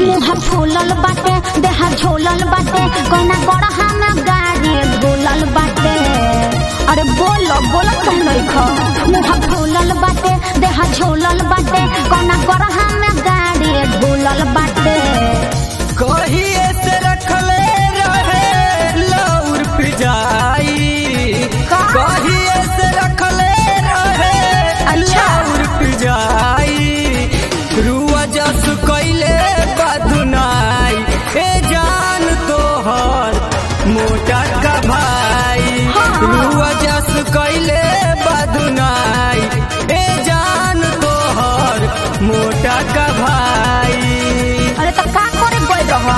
मुँह फूलल बाटे देह झोलल बाटे कोना गड़हा में गाड़ी बोलल बाटे अरे बोलो बोलो तुम नहीं खो मुँह फूलल बाटे देह झोलल बाटे कोना गड़हा में गाड़ी बोलल बाटे कहिए से रखले रहे लौर पिजाई का? कहिए से रखले रहे अच्छा। लौर पिजाई रुआ जस कैले बदुनाई ए जान तोहर मोटा का भाई हाँ। रुआ जस कैले बदुनाई ए जान तोहर मोटा का भाई अरे तो का करे गई रह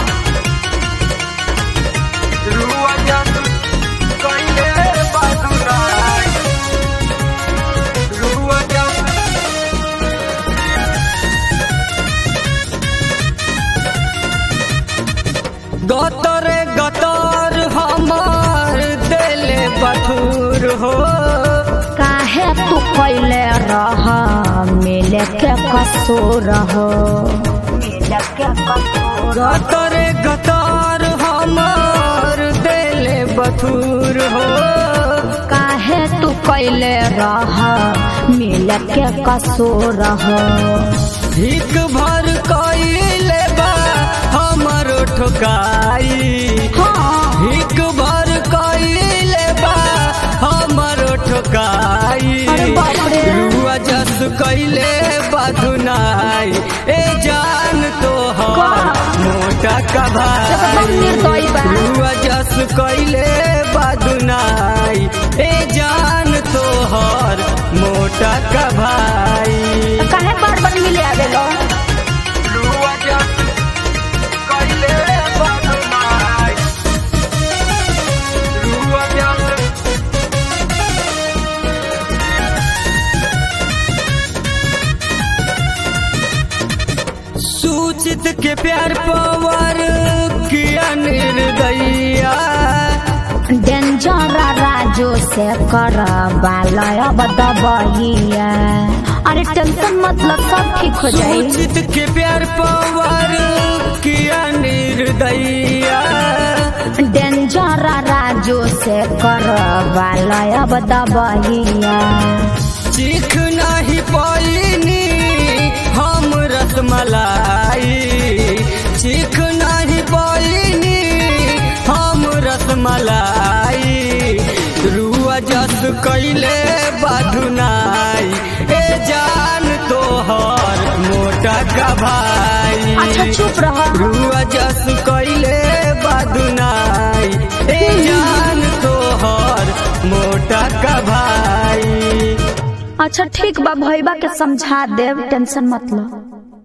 गतरे गतर हमार दिले बथुर हो काहे तू कैले रह मिले के कसूर हो मिले के कसूर गतरे गतर हमार दिले बथुर हो काहे तू कैले रह मिले के कसूर हो हिक भर कइले बा हमरो ठोकाई हाँ हिक भर कइले बा हमरो ठोकाई अरे बाप रे। रुआ जस कइले बधुनाई ए जान तोहर का? मोटा का एकदम निर्दयी बा। भाई रुआ जस कइले बधुनाई ए जान तोहर मोटा का भाई तो काहे बार बार मिले आवेलो रुआ जस कइले बधुनाई रुआ जस सूचित के प्यार पवर किया निर्दया डेंजर राजू से कर बालय बदबहिया अरे टेंशन मतलब सब ठीक हो जाई सूचित के प्यार पवर किया निर्दया डेंजर राजू से कर बालय बदबहिया चीख नहीं पैनी हम रसमलाई चीख नहीं पैनी हम रसमलाई रुआ जस कैले बधुनाई ए जान तोहर मोटा का भाई अच्छा चुप रह रुआ जस कैले बदुनाई ए जान तोहर मोटा का भाई अच्छा ठीक बा भैया के समझा देव टेंशन मत लो